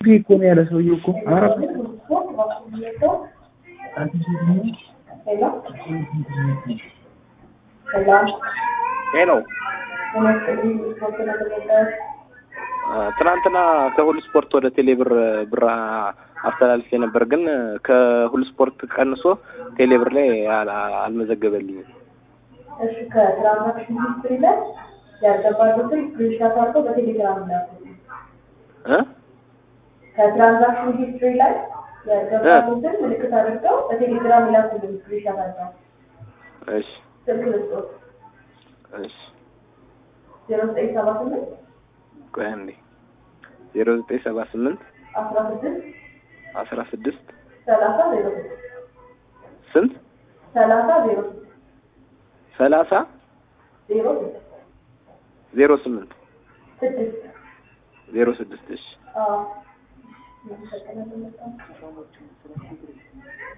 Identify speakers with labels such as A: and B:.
A: እኮ ነው ያለ ሰውዬው እኮ ኧረ
B: ሄሎ ትናንትና ከሁሉ ስፖርት ወደ ቴሌብር ብር አስተላልፌ ነበር፣ ግን ከሁሉ ስፖርት ቀንሶ ቴሌብር ላይ አል- አልመዘገበልኝም።
C: እሺ ከትራንዛክሽን ሂስትሪ ላይ ያልገባሉትን ስክሪንሻት አድርገው በቴሌግራም ላኩልኝ።
B: እ
C: ከትራንዛክሽን ሂስትሪ ላይ ያልገባሉትን ምልክት አድርገው በቴሌግራም ላኩልኝ ስክሪንሻት አድርገው።
B: እሺ
C: ስልክ ልስጦት
B: እሺ
C: ዜሮ ዘጠኝ ሰባ ስምንት
B: ቆይ አንዴ ዜሮ ዘጠኝ ሰባ ስምንት
C: አስራ ስድስት
B: አስራ ስድስት
C: ሰላሳ ዜሮ ስድስት
B: ስንት
C: ሰላሳ ዜሮ ስድስት
B: ሰላሳ
C: ዜሮ ስድስት
B: ዜሮ ስምንት
C: ስድስት
B: ዜሮ ስድስት እሺ
C: አዎ። እናመሰግናለን በጣም።